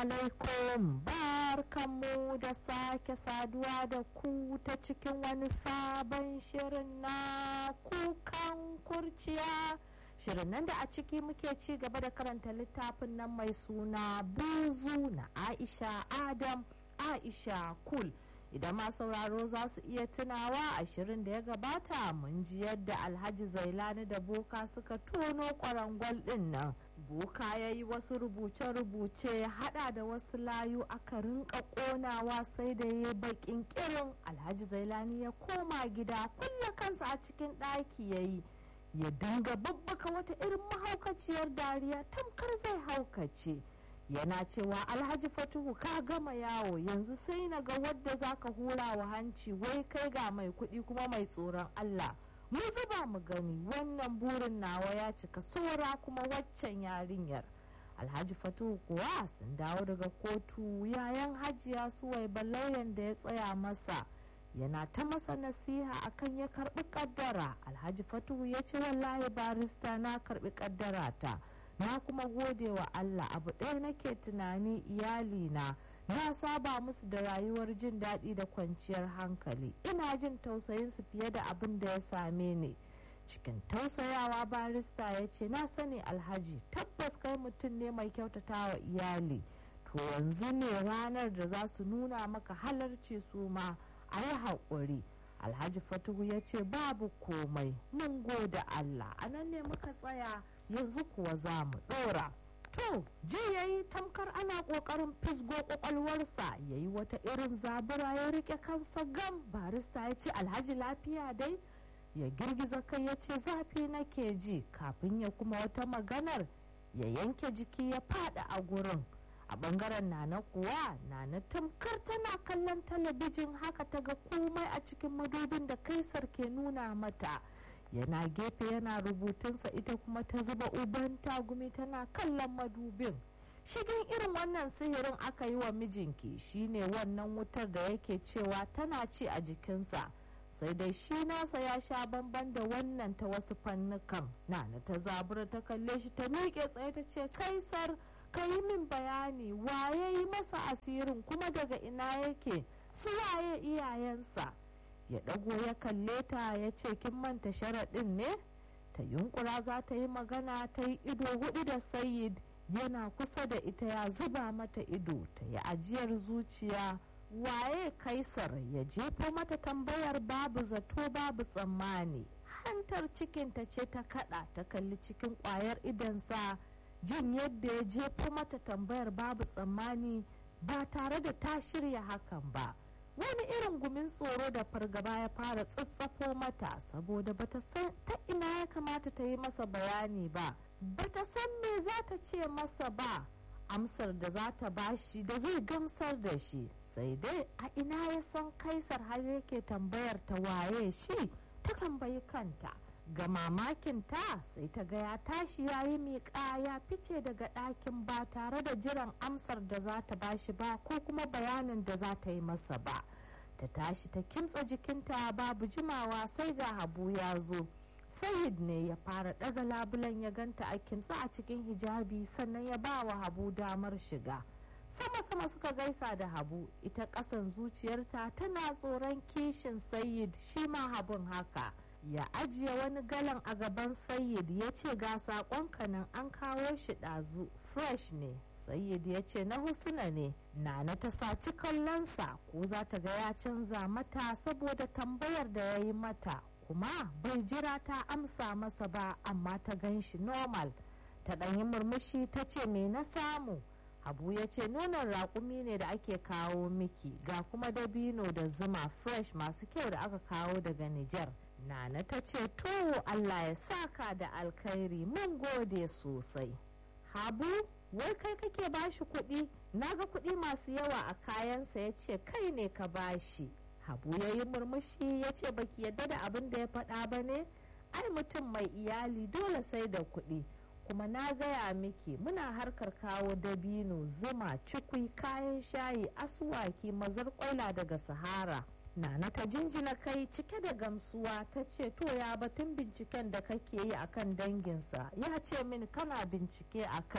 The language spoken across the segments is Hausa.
alaikum barkanmu da sake saduwa da ku ta cikin wani sabon shirin na kukan kurciya shirin nan da a ciki muke ci gaba da karanta littafin nan mai suna buzu na aisha adam aisha kul idan ma sauraro za su iya tunawa a shirin da ya gabata mun ji yadda alhaji zailani da boka suka tono kwarangwal din nan boka ya yi wasu rubuce-rubuce ya hada da wasu layu aka rinka konawa sai da ya bakin kirin alhaji zailani ya koma gida kulle kansa a cikin ɗaki ya yi ya dinga babbaka wata irin mahaukaciyar dariya tamkar zai haukace yana cewa alhaji fatuhu ka gama yawo yanzu sai na ga wadda zaka hura wa hanci wai kai ga mai kuɗi kuma mai tsoron allah mu zuba mu gani wannan burin nawa ya cika sora kuma waccan yarinyar alhaji fatuhu kuwa sun dawo daga kotu yayan hajiya suwai lauyan da ya tsaya masa yana ta masa nasiha akan ya karbi kaddara alhaji fatuhu ya ce wallahi barista na karbi kaddara ta na kuma gode wa allah abu ɗaya nake tunani iyalina na saba musu da rayuwar jin daɗi da kwanciyar hankali ina jin tausayinsu fiye da abin da ya same ni cikin tausayawa barista ya ce na sani alhaji tabbas kai mutum ne mai kyautata wa iyali to yanzu ne ranar da za su nuna maka halarci su ma a yi haƙuri alhaji fatuhu ya ce babu komai mun gode allah a nan ne muka tsaya yanzu kuwa za mu ɗora to ji ya yi tamkar ana ƙoƙarin fisgo ƙwaƙwalwarsa ya yi wata irin zabura ya riƙe kansa gam barista ya ce alhaji lafiya dai ya girgiza kai ya ce zafi nake ji kafin ya kuma wata maganar ya yanke jiki ya fada a gurin a bangaren nana kuwa nana tamkar tana kallon talabijin haka ta ga komai a cikin madubin da kaisar ke nuna mata yana gefe yana rubutunsa ita kuma ta zuba uban tagumi tana kallon madubin shigin irin wannan sihirin aka yi wa mijinki shine wannan wutar da yake cewa tana ci a jikinsa sai dai shi nasa ya sha bamban da wannan ta wasu fannukan nana ta zabura ta kalle shi ta miƙe tsaye ta ce kaisar ka yi min bayani waye yi masa asirin kuma daga ina yake su waye iyayensa ya ɗago ya kalle ta ya ce kin manta sharaɗin ne ta yunkura za ta yi magana ta yi ido hudu da sayid yana kusa da ita ya zuba mata ido ta yi ajiyar zuciya waye kaisar ya jefa mata tambayar babu zato babu tsammani hantar cikinta ce ta kada ta kalli cikin kwayar idansa jin yadda ya jefa mata tambayar babu tsammani ba tare da ta shirya hakan ba wani irin gumin tsoro da fargaba ya fara tsatsafo mata saboda bata san ta ina ya kamata ta yi masa bayani ba bata san me za ta ce masa ba amsar da za ta bashi da zai gamsar da shi sai dai a ina ya san kaisar har yake tambayar ta waye shi ta tambayi kanta ga mamakinta sai ta ga ya tashi ya yi miƙa ya fice daga ɗakin ba tare da jiran amsar da za ta bashi ba ko kuma bayanin da za ta yi masa ba ta tashi ta kimtsa jikinta babu jimawa sai ga habu ya zo sayid ne ya fara ɗaga labulan ya ganta a kimtsa a cikin hijabi sannan ya ba wa habu damar shiga sama-sama suka gaisa da habu ita ƙasan zuciyarta tana tsoron kishin sayid shi ma habun haka ya ajiye wani galan a gaban sayyid ya ce ga saƙonka nan an kawo shi ɗazu fresh ne sayyid ya ce na husuna ne nana ta saci kallonsa ko za ta ga ya canza mata saboda tambayar da ya yi mata kuma bai jira ta amsa masa ba amma ta gan shi normal ta ɗanyi murmushi ta ce me na samu abu ya ce nonon raƙumi ne da ake kawo miki ga kuma dabino da zuma fresh masu kyau da aka kawo daga Nijar. Nana ta ce to Allah ya saka da alkhairi mun gode sosai. Habu wai kai kake bashi kuɗi na ga kuɗi masu yawa a kayansa ya ce kai ne ka bashi. Habu ya yi murmushi ya ce baki yadda da abin da ya faɗa ba ne? Ai mutum mai iyali dole sai da kuɗi. kuma na gaya miki muna harkar kawo dabino zuma cikwi kayan shayi asuwaki mazar kwaila daga sahara nana ta jinjina kai cike da gamsuwa ta ce to ya batun binciken da kake yi akan danginsa ya ce min kana bincike a kai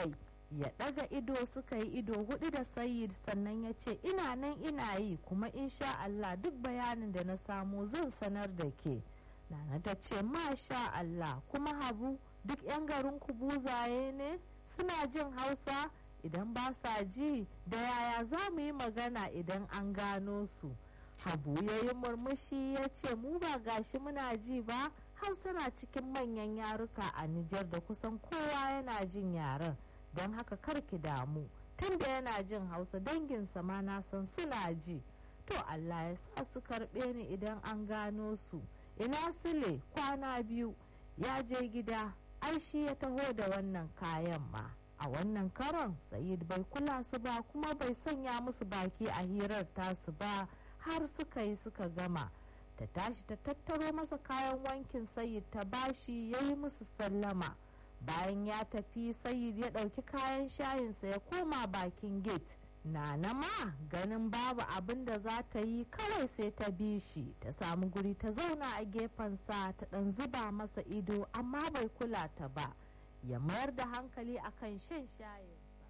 ya ɗaga ido suka yi ido hudu da sayid sannan ya ce ina nan ina yi kuma insha Allah duk bayanin da na samu zan sanar da ke nana ta ce masha Allah kuma habu duk 'yan garin ku buzaye ne suna jin hausa idan ba sa ji da yaya za mu yi magana idan an gano su habu ya yi murmushi ya ce mu ba gashi muna ji ba hausa na cikin manyan yaruka a nijar da kusan kowa yana jin yaren don haka karki damu tunda yana jin hausa danginsa ma na san suna ji to allah ya sa su karɓe ni idan an gano su ina sile kwana biyu ya je gida ai shi ya taho da wannan kayan ma a wannan karon sayid bai kula su ba kuma bai sanya musu baki a hirar tasu ba har suka yi suka gama ta tashi ta tattaro masa kayan wankin sayid ta bashi ya yi musu sallama bayan ya tafi sayid ya ɗauki kayan shayinsa ya koma bakin gate Nana ma ganin babu abin da za ta yi kawai sai ta bi shi ta samu guri ta zauna a gefensa ta ɗan zuba masa ido amma bai kula ta ba ya mayar da hankali akan shan shayinsa.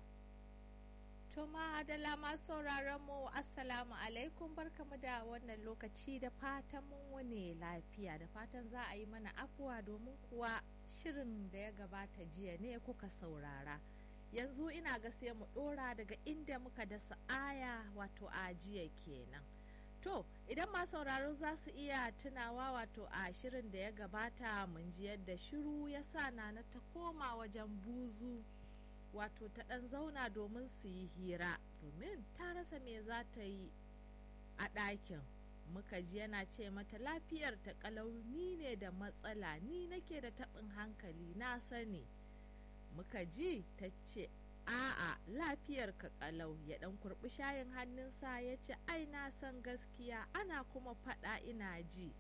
Tuma da lama sauraron mu assalamu alaikum barkamu da wannan lokaci da fatan mun wane lafiya da fatan za a yi mana afuwa domin kuwa shirin da ya gabata jiya ne kuka saurara. yanzu ina ga sai mu dora daga inda muka dasa aya wato a jiya kenan to idan ma sauraro za su iya tunawa wato a shirin da ya gabata mun ji yadda shiru ya sa nana ta koma wajen buzu wato ta ɗan zauna domin su yi hira domin ta rasa me za ta yi a ɗakin muka ji yana ce mata lafiyar ta kalau ni ne da matsala ni nake da taɓin hankali na sani muka ji ta ce a'a lafiyar ka kalau ya dan kurbi shayin hannunsa ya ce ai na san gaskiya ana kuma faɗa ina ji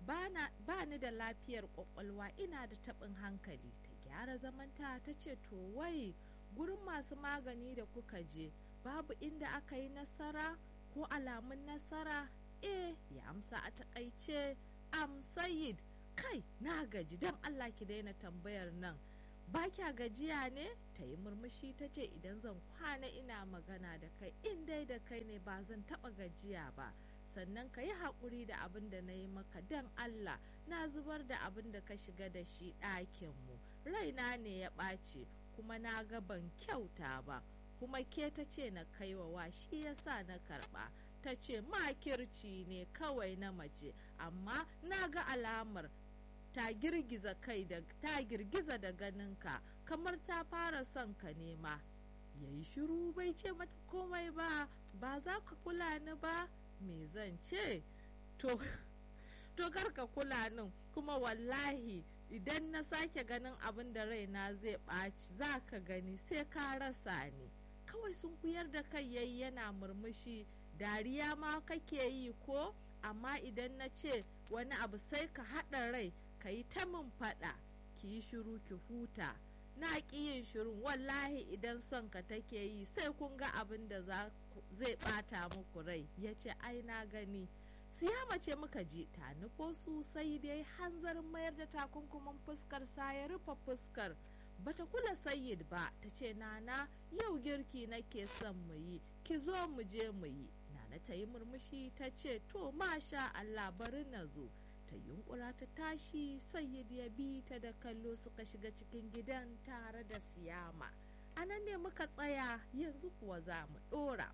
ba ni da lafiyar kwakwalwa ina da taɓin hankali ta gyara zamanta ta ce to wai gurin masu magani da kuka je babu inda aka yi nasara ko alamun nasara eh ya amsa a takaice am sayid kai na gaji don allah ki daina tambayar nan ba kya gajiya ne ta yi murmushi ta ce idan zan kwana ina magana da kai in dai da kai ne ba zan taba gajiya ba sannan ka yi haƙuri da abin da na yi maka don allah na zubar da abin da ka shiga da shi ɗakinmu raina ne ya ɓace kuma na ga ban kyauta ba kuma ke ta ce na kaiwa shi yasa na karɓa ta ce makirci ne kawai na mace amma na ga alamar ta girgiza kai da ta girgiza da ganinka kamar ta fara son ka nema ya yi shiru bai ce mata komai ba ba za ka kula ni ba me zan ce to to ka kula nin kuma wallahi idan na sake ganin abin da raina zai ɓaci za ka gani sai ka rasa ni kawai sun kuyar da kai yayi yana murmushi dariya ma kake yi ko amma idan na ce wani abu sai ka haɗa rai ka yi ta min faɗa ki yi shiru ki huta na ƙi yin shirin wallahi idan son ka take yi sai kun ga abin da zai ɓata muku rai ya ce ai na gani siyama ce muka ji ta nufo su sai dai hanzarin mayar da takunkumin fuskar sa ya rufe fuskar bata kula sayyid ba ta ce nana yau girki nake son mu yi ki zo mu je mu yi nana ta yi murmushi ta ce to masha Allah bari na zo ta yunkura ta tashi sayyid ya bi ta da kallo suka shiga cikin gidan tare da siyama a nan ne muka tsaya yanzu kuwa za mu dora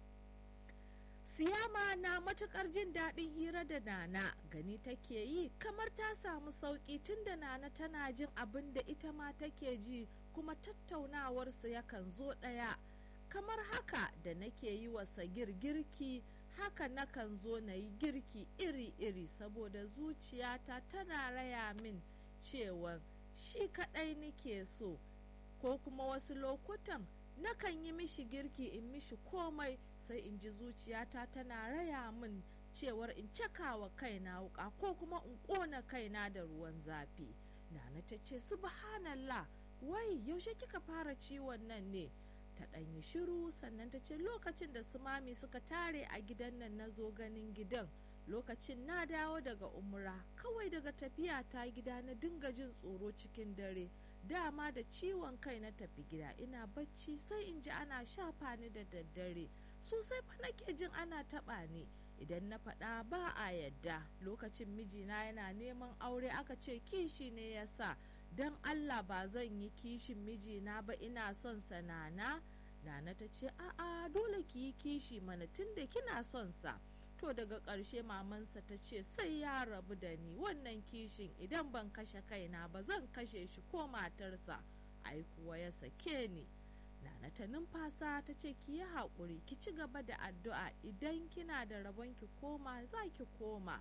siyama na matukar jin daɗin hira da nana gani take yi kamar ta samu sauƙi tun da nana tana jin abin da ita ma take ji kuma tattaunawarsu yakan zo ɗaya kamar haka da nake yi wa sagir girki haka nakan zo na yi girki iri-iri saboda zuciyata tana raya min cewa shi kaɗai nake so ko kuma wasu lokutan nakan yi mishi girki in mishi komai sai in ji zuciyata tana raya min cewar in cakawa kaina wuka ko kuma in ƙona kaina da ruwan zafi nana ta ce subhanallah wai yaushe kika fara ciwon nan ne ta ɗanyi shiru sannan ta ce lokacin da su mami suka tare a gidan nan na zo ganin gidan lokacin na dawo daga umra kawai daga tafiya ta gida na dinga jin tsoro cikin dare dama da ciwon kai na tafi gida ina bacci sai in ji ana shafa ni da daddare sosai fa nake jin ana taɓa ni idan na faɗa ba a yadda lokacin mijina yana neman aure aka ce kishi ne ya sa don allah ba zan yi kishin mijina ba ina son sa nana nana ta ce a'a dole ki yi kishi mana tun da kina son sa to daga ƙarshe mamansa ta ce sai ya rabu da ni wannan kishin idan ban kashe kaina ba zan kashe shi ko matarsa ai kuwa ya sake ni nana ta numfasa ta ce ki yi haƙuri ki ci gaba da addu'a idan kina da rabon ki koma za ki koma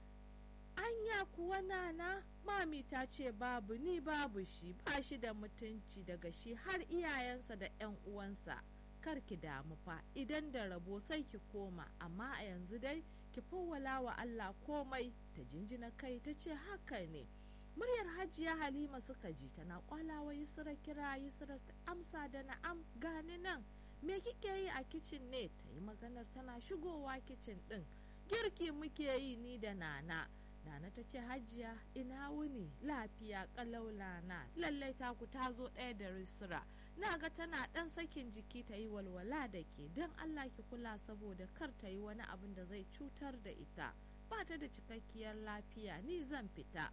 anya kuwa nana mami ta ce babu ni babu shi ba shi da mutunci daga shi har iyayensa da 'yan uwansa kar ki damu fa idan da rabo sai ki koma amma a yanzu dai ki fawwala wa Allah komai ta jinjina kai ta ce haka ne muryar hajiya halima suka ji tana kwalawa yusra kira yusra ta amsa da na'am gani nan me kike yi a kicin ne ta yi maganar tana shigowa kicin din girki muke yi ni da nana nana ta ce hajiya ina wuni lafiya kalau lana lallai taku ta zo ɗaya da yusra na ga tana ɗan sakin jiki ta yi walwala da ke don Allah ki kula saboda kar ta yi wani abin da zai cutar da ita ba ta da cikakkiyar lafiya ni zan fita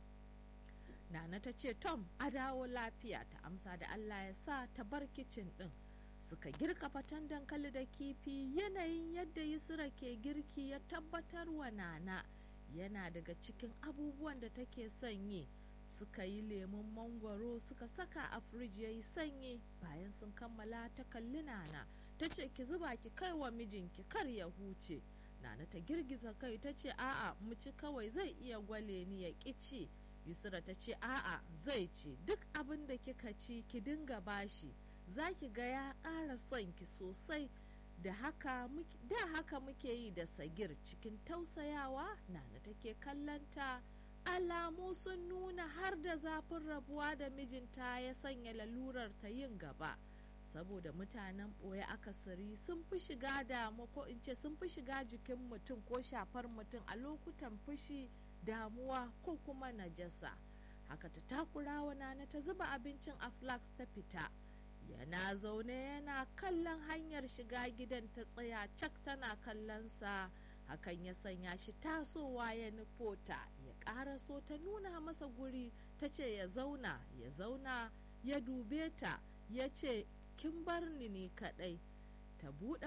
Nana ta ce Tom a dawo lafiya ta amsa da Allah ya sa ta bar kicin ɗin suka girka fatan dankali da kifi yanayin yadda Yusra ke girki ya tabbatar wa Nana yana daga cikin abubuwan da take son yi. suka yi lemun mangwaro suka saka a firiji ya yi sanyi bayan sun kammala ta kalli nana ta ce ki zuba ki kai wa mijinki kar ya huce nana ta girgiza kai ta ce a'a mu ci kawai zai iya gwale ni ya ci yusra ta ce a'a zai ci duk abin da kika ci ki dinga bashi za ki ga ya ƙara son ki sosai da haka da haka muke yi da sagir cikin tausayawa nana take kallanta alamu sun nuna har da zafin rabuwa da mijinta ya sanya lalurar ta yin gaba saboda mutanen ɓoye akasari sun fi shiga damu ko in ce sun fi shiga jikin mutum ko shafar mutum a lokutan fushi damuwa ko kuma najasa haka ta takura wa nana ta zuba abincin a flax ta fita yana zaune yana kallon hanyar shiga gidan ta tsaya cak tana kallon sa hakan ya sanya shi tasowa ya nufo ta ya ƙaraso ta nuna masa guri ta ce ya zauna ya zauna ya dube ta ya ce kin bar ni ni kaɗai ta buɗe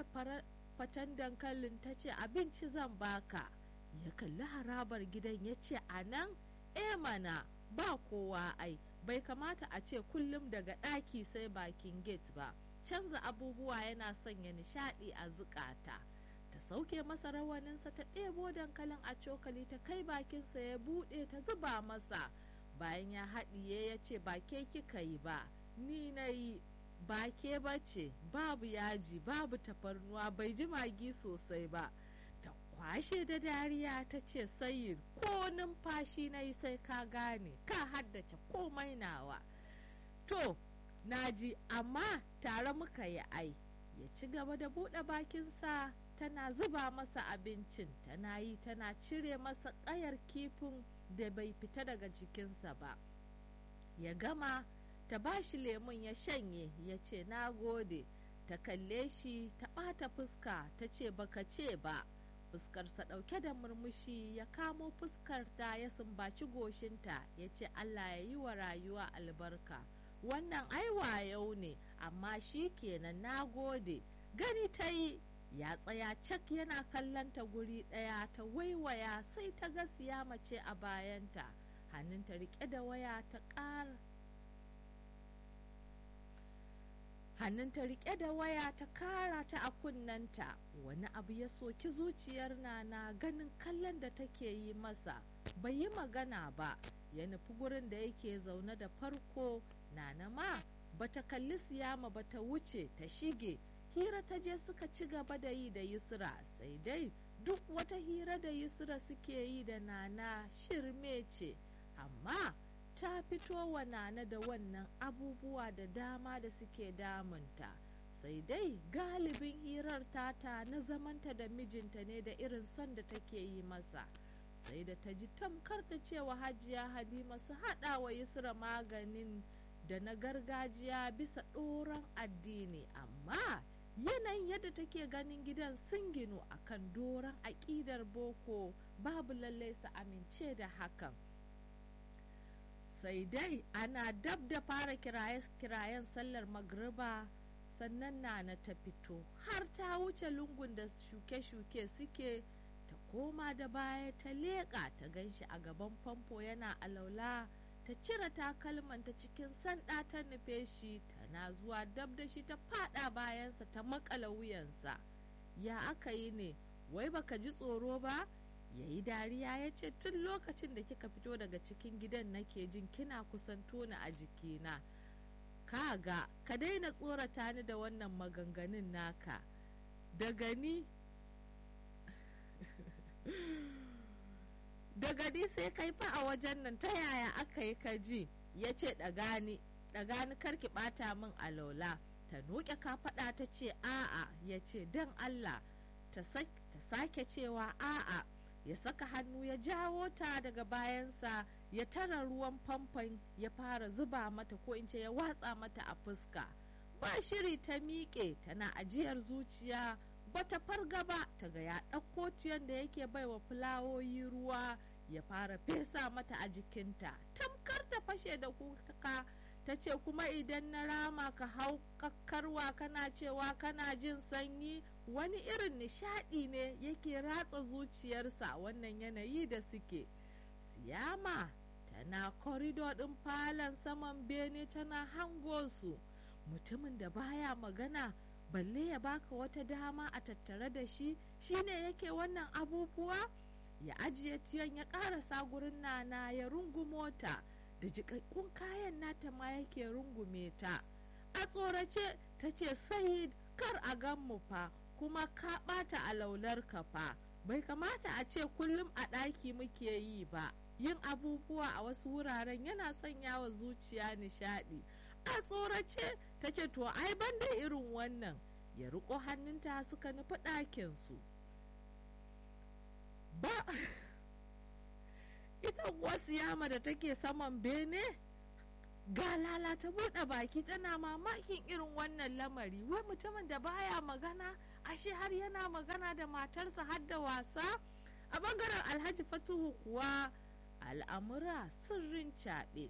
fatan dankalin ta ce abinci zan baka ya kalli harabar gidan ya ce a nan e mana ba kowa ai bai kamata a ce kullum daga ɗaki sai bakin gate ba canza abubuwa yana sanya nishaɗi a zukata. ta sauke masa rawaninsa ta ɗebo dankalin a cokali ta kai bakinsa ya buɗe ta zuba masa bayan ya haɗiye ya ce ba ke kika yi ba ni na yi ba ke ba ce babu yaji babu tafarnuwa bai ji magi sosai ba ta kwashe da dariya ta ce sayin ko numfashi na yi sai ka gane ka haddace komai nawa to naji amma tare muka yi ai ya ci gaba da buɗe bakinsa tana zuba masa abincin tana yi tana cire masa ƙayar kifin da bai fita daga jikinsa ba ya gama ta ba shi lemun ya shanye ya ce na gode ta kalle shi ta ɓata fuska ta ce baka ce ba fuskarsa ɗauke da murmushi ya kamo fuskarta ya sumbaci goshinta ya ce allah ya yi wa rayuwa albarka wannan aiwa yau ne amma shi kenan na gode gani ta yi ya tsaya cak yana kallanta guri ɗaya ta waiwaya sai ta ga siya mace a bayanta hannunta riƙe da waya ta ƙara hannunta riƙe da waya ta kara ta a kunnanta wani abu ya soki zuciyar nana ganin kallon da take yi masa bai yi magana ba ya nufi gurin da yake zaune da farko nana ma bata kalli siyama bata wuce ta shige hira ta je suka ci gaba da yi da yusra sai dai duk wata hira da yusra suke yi da nana shirme ce amma ta fito wa nana da wannan abubuwa da dama da suke damunta sai dai galibin hirar tata na zamanta da mijinta ne da irin son da take yi masa sai da ta ji tamkar ta cewa hajiya halima su haɗa wa yusra maganin da na gargajiya bisa ɗoron addini amma yanayin yadda take ganin gidan sun ginu akan doron aƙidar boko babu lallai su amince da hakan sai dai ana dab da fara kiraye-kirayen sallar magriba sannan nana ta fito har ta wuce lungun da shuke-shuke suke ta koma da baya ta leƙa ta ganshi a gaban famfo yana alaula ta cire takalmanta cikin sanda ta nufe shi tana zuwa dab da shi ta fada bayansa ta makala wuyansa ya aka yi ne wai baka ji tsoro ba ya yi dariya ya ce tun lokacin da kika fito daga cikin gidan nake jin kina kusanto ni a jikina kaga ka daina tsorata ni da wannan maganganun naka daga ni daga ni sai kai fa a wajen nan ta yaya aka yi ka ji ya ce ɗagani ɗagani karki ɓata min alola ta noke kafaɗa ta ce a'a ya ce don allah ta sake cewa a'a ya saka hannu ya jawo ta daga bayansa ya tara ruwan famfon ya fara zuba mata ko in ce ya watsa mata a fuska ba shiri ta miƙe tana ajiyar zuciya bata farga ba ta ga ya ɗauko ciyan da yake baiwa fulawoyi ruwa ya fara fesa mata a jikinta tamkar ta fashe da kuka ta ce kuma idan na rama ka hau kakkarwa kana cewa kana jin sanyi wani irin nishadi ne yake ratsa zuciyarsa wannan yanayi da suke siyama tana korido ɗin falon saman bene tana hango su mutumin da baya magana balle ya baka wata dama a tattare da shi shine yake wannan abubuwa ya ajiye tiyan ya karasa gurin nana ya rungumo ta da jikakkun kayan nata ma yake rungume ta a tsorace ta ce sayid kar a gan mu fa kuma ka ɓata a laular ka fa bai kamata a ce kullum a ɗaki muke yi ba yin abubuwa a wasu wuraren yana sanya wa zuciya nishaɗi a tsorace ta ce to ai ban da irin wannan ya riko hannunta suka nufi ɗakinsu ba ita wasu yama da take saman bene ga lalata buɗe baki tana mamakin irin wannan lamari wai mutumin da baya magana ashe har yana magana da matarsa har da wasa a bangaren alhaji fatuhu kuwa al'amura sirrin caɓe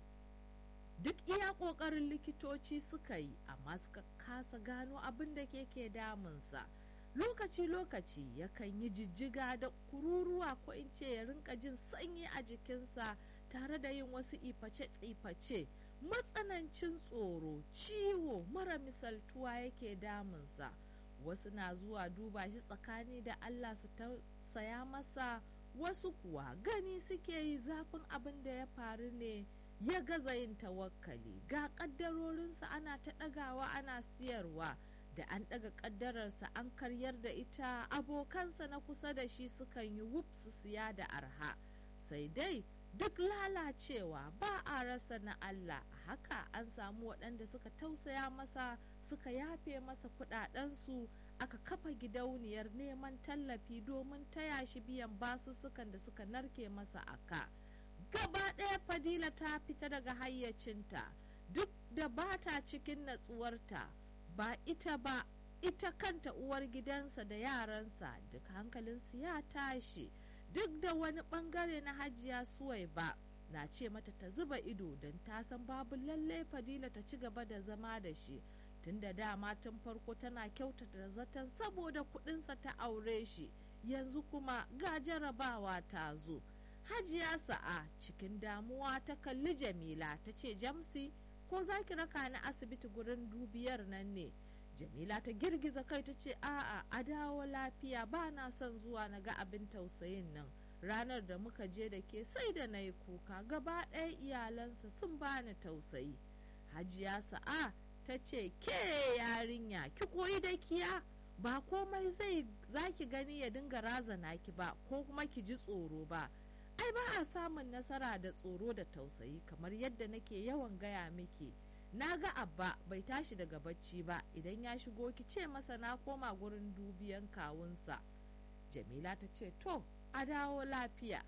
duk iya ƙoƙarin likitoci suka yi amma suka kasa gano abin da ke damunsa lokaci-lokaci yakan yi jijjiga da kururuwa ko in ce ya rinka jin sanyi a jikinsa tare da yin wasu iface-tsiface matsanancin tsoro ciwo mara misaltuwa yake damunsa wasu na zuwa duba shi tsakani da allah su saya masa wasu kuwa gani suke yi zafin abin da ya faru ne ya gaza yin tawakkali ga ƙaddarorinsa ana ta ɗagawa ana siyarwa da an ɗaga ƙaddararsa an karyar da ita abokansa na kusa da shi sukan yi wuf su siya da arha sai dai duk lalacewa ba a rasa na Allah haka an samu waɗanda suka tausaya masa suka yafe masa kuɗaɗensu aka kafa gidauniyar neman tallafi domin taya shi biyan basussukan da suka narke masa aka gaba ɗaya fadila ta fita daga hayyacinta duk da ba ta cikin natsuwarta ba ita ba ita kanta uwar gidansa da yaransa duk hankalinsu ya tashi duk da wani bangare na hajiya suwai ba na ce mata ta zuba ido don ta san babu lallai fadila ta ci gaba da zama da shi tun da dama tun farko tana kyautata zaton saboda kudinsa ta aure shi yanzu kuma ga jarabawa ta zo hajiya sa'a cikin damuwa ta kalli jamila ta ce jamsi ko za ki raka ni asibiti gurin dubiyar nan ne jamila ta girgiza kai ta ce a'a a dawo lafiya ba na son zuwa na ga abin tausayin nan ranar da muka je da ke sai da na yi kuka gaba ɗaya iyalansa sun bani tausayi hajiya sa'a ta ce ke yarinya ki koyi da kiya ba komai zai zaki gani ya dinga razana ki ba ko kuma ki ji tsoro ba ai ba a samun nasara da tsoro da tausayi kamar yadda nake yawan gaya miki na ga abba bai tashi daga bacci ba idan ya shigo ki ce masa na koma gurin dubiyan kawunsa jamila ta ce to a dawo lafiya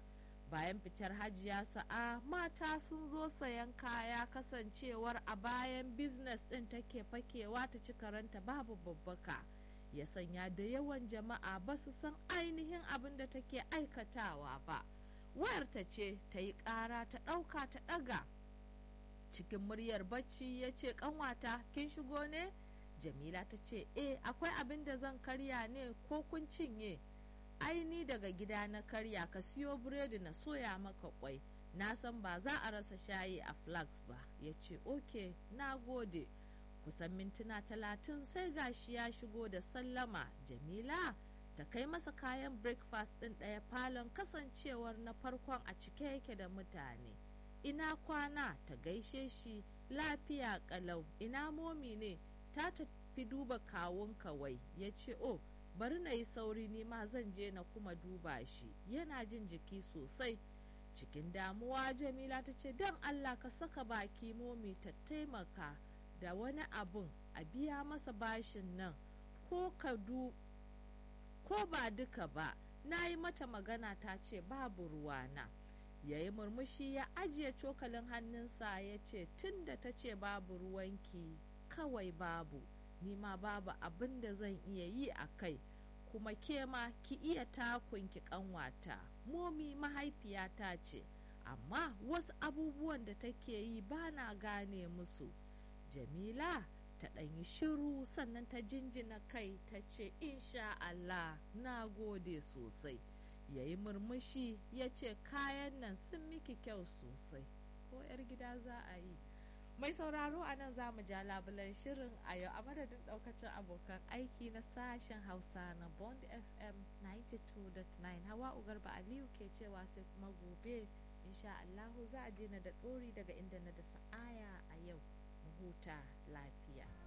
bayan fitar hajiya sa'a mata sun zo sayan kaya kasancewar a bayan biznes ɗin take fakewa ta ci karanta babu babbaka ya sanya da yawan jama'a ba su san ainihin abin da take aikatawa ba wayarta ce ta yi ƙara ta ɗauka ta ɗaga cikin muryar bacci ya ce ƙanwata kin shigo ne jamila ta ce eh akwai abin da zan karya ne ko kun cinye aini daga gida na karya ka siyo biredi na soya maka kwai na san ba za a rasa shayi a flax ba ya ce ok na gode kusan mintuna talatin sai gashi ya shigo da sallama jamila ta kai masa kayan breakfast ɗin ɗaya falon kasancewar na farkon a cike yake da mutane ina kwana ta gaishe shi lafiya kalau ina momi ne ta tafi duba kawun kawai ya ce oh bari na yi sauri ne ma zan je na kuma duba shi yana jin jiki sosai cikin damuwa jamila ta ce don allah ka saka baki momi ta taimaka da wani abun a biya masa bashin nan ko ka du ko ba duka ba na yi mata magana ta ce babu ruwana ya yi murmushi ya ajiye cokalin hannunsa ya ce tun da ta ce babu ruwanki kawai babu nima babu abin da zan iya yi a kai kuma ke ma ki iya takunki kanwata momi mahaifiyata ce amma wasu abubuwan da take yi ba na gane musu jamila ta ɗanyi shiru sannan ta jinjina kai ta ce insha Allah na gode sosai ya yi murmushi ya ce kayan nan sun miki kyau sosai ko 'yar gida za a yi mai sauraro a nan za mu ja labulan shirin a yau a madadin daukacin abokan aiki na sashen hausa na bond fm 92.9 hawa ugarba aliyu ke cewa sai kuma gobe insha allahu za a je na da ɗori daga inda na da sa'aya a yau mu huta lafiya